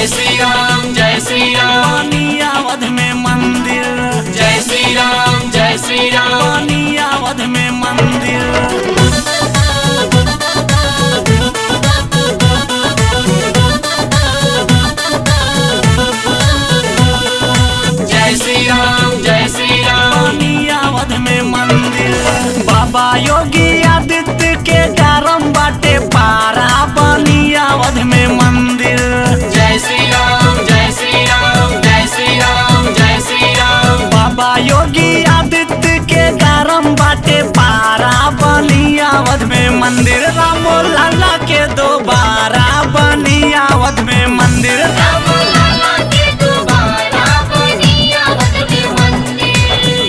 जय श्री राम जय श्री राम पानियावध में मंदिर जय श्री राम जय श्री राम पानियावध में मंदिर जय श्री राम जय श्री राम पानियावध में मंदिर बाबा योगी आदित्य के गारम बाटे पारा पानियावध में मंदिर जय श्री राम जय श्री राम जय श्री राम जय श्री राम बाबा योगी आदित्य के गारम बाटे पारा बनियावध में मंदिर रामो लाला के दोबारा बनियावध में मंदिर राम लाला के दोबारा बनियावत में मंदिर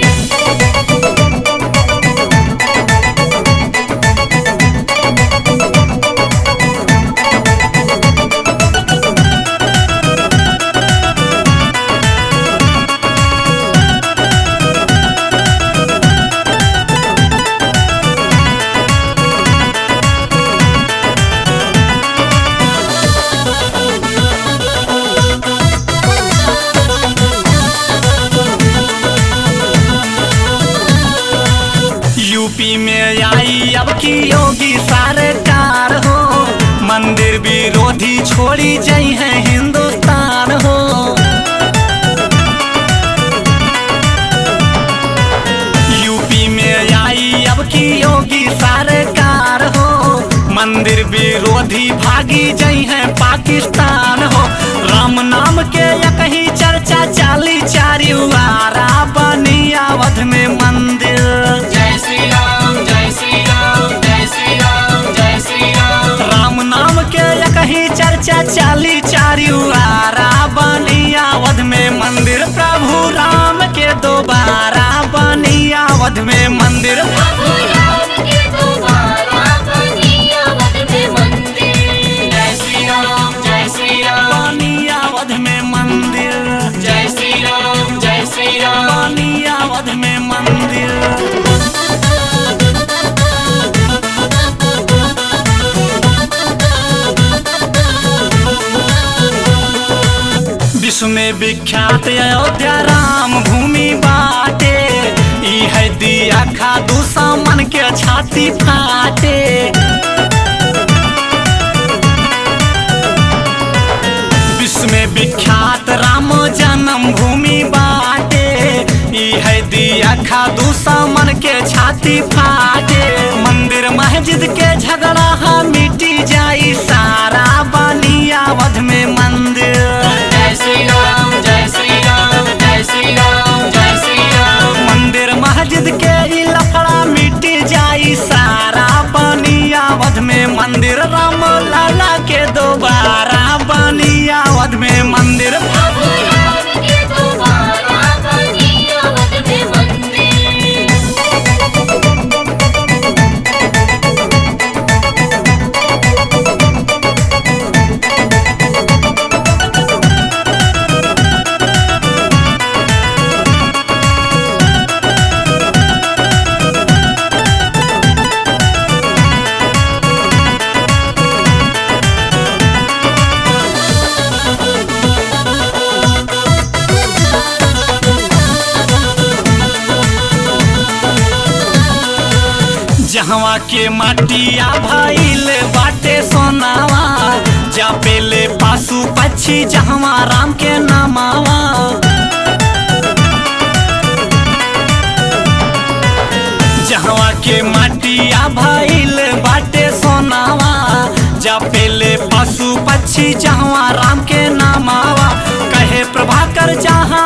यूपी में आई अब की योगी सरकार हो मंदिर विरोधी छोड़ी जई है हिंदुस्तान हो यूपी में आई अब की योगी सरकार हो मंदिर विरोधी भागी जई है पाकिस्तान हो राम नाम के या कहीं चर्चा चाली चारी वारा बनियावध में मंदिर जय श्री राम जय श्री राम जय श्री राम जय श्री राम राम नाम के या कहीं चर्चा चाली चारी वारा बनियावध में मंदिर प्रभु राम के दोबारा बनियावध में मंदिर प्रभु राम के दोबारा बनियावत में मंदिर जय श्री राम जय श्री राम बनियावध में मंदिर जय श्री राम जय श्री राम बनियावध में मंदिर विश्व में विख्यात अयोध्या राम भूमि बाटे ई है दिया खादू सामन के छाती फाटे विश्व में विख्यात राम जन्म भूमि बाटे ई है दिया खादू सामन के छाती फाटे मंदिर मस्जिद के झगड़ा हा मिटी जाई सारा बनियावध में मंदिर जय श्री राम जय श्री राम जय श्री राम जय श्री राम मंदिर मस्जिद के ई लफड़ा मिटी जाई सारा बनियावध में मंदिर राम लाला के दोबारा बनियावध में मंदिर प्रभु राम के दोबारा बनियावत में मंदिर जहवा के माटिया भइल बाटे सोनावा जा पेले पासु पक्षी जहवा राम के नामावा जहवा के माटिया भइल बाटे सोनावा जा पेले पशु पक्षी जहवा राम के नामावा कहे प्रभाकर जहाँ